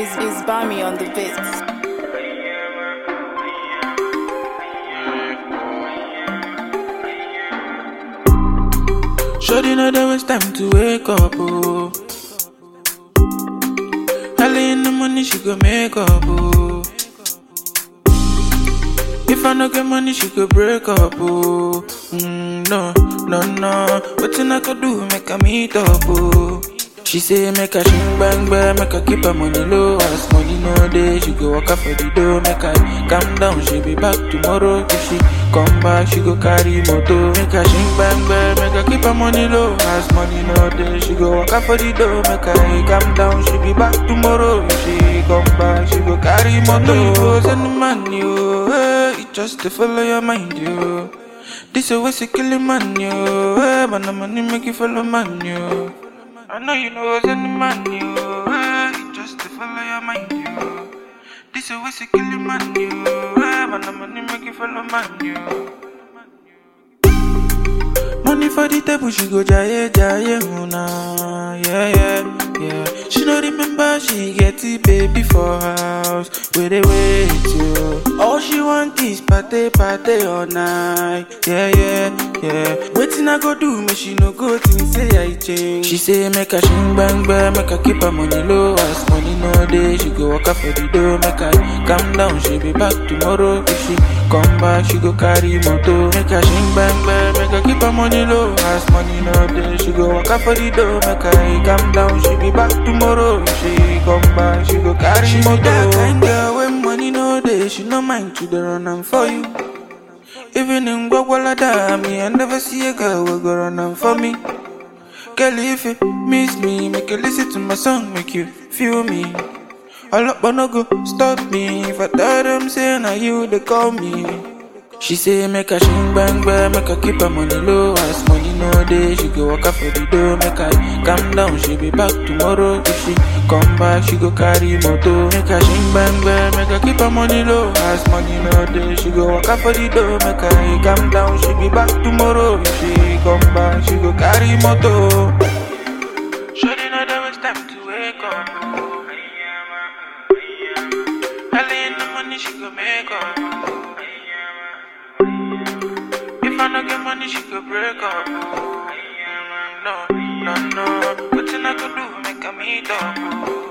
is, is Bami on the beats. Shorty know there was time to wake up, oh. Early in the morning she go make up, oh. If I no get money, she go break up, oh. Mm, no, no, no. Wetin I could do, make her meet up, oh. She say make her shing bang bang, make her keep her money low. As money no day, she go walk out for the door, make her calm down. She be back tomorrow. If she come back, she go carry moto. Make her shing bang bang, make her keep her money low. As money no day, she go walk out for the door, make her calm down. She be back tomorrow. If she come back, she go carry moto. You go send the money, oh, hey, it just to follow your mind, yo. This a way to kill a man, yo. Hey, but the money make you follow man, yo. I know you know send the man, yo. Hey, it just to follow your mind, yo. This a way to kill a man, yo. Hey, but the money make you follow man, yo. Money for the table, she go jaye jaye una, yeah yeah yeah. She no remember she get it baby for house, where they wait yo. All she want is party party all night, yeah yeah yeah. Waiting I go do, me she no go think say I change. She say make her shing bang bang, make her keep her money low. As money no day, she go walk out for the door, make her calm down. She be back tomorrow if she come back, she go carry moto. Make her shing bang bang, make her keep her money low. As money no day, she go walk out for the door, make her calm down. She be back tomorrow if she come back, she go carry she moto. She that kind girl when money no day, she no mind to the run am for you. Even in Gwagwalada, me I never see a girl will go run am for me. Girl, if you miss me, make you listen to my song, make you feel me. All up, but no go stop me. If I tell them, say, now you, they call me. She say, make her shing bang bang, make her keep her money low. As money no day, she go walk out for the door, make her calm down. She be back tomorrow. If she come back, she go carry moto. Make her shing bang bang, make her keep her money low. As money no day, she go walk out for the door, make her calm down. She be back tomorrow. If she come back, she go carry moto. Shorty know there was time to wake up. Early in the morning, she go make up. If I no get money, she could break up. Mm, No, no, no. What I could do, make her meet up.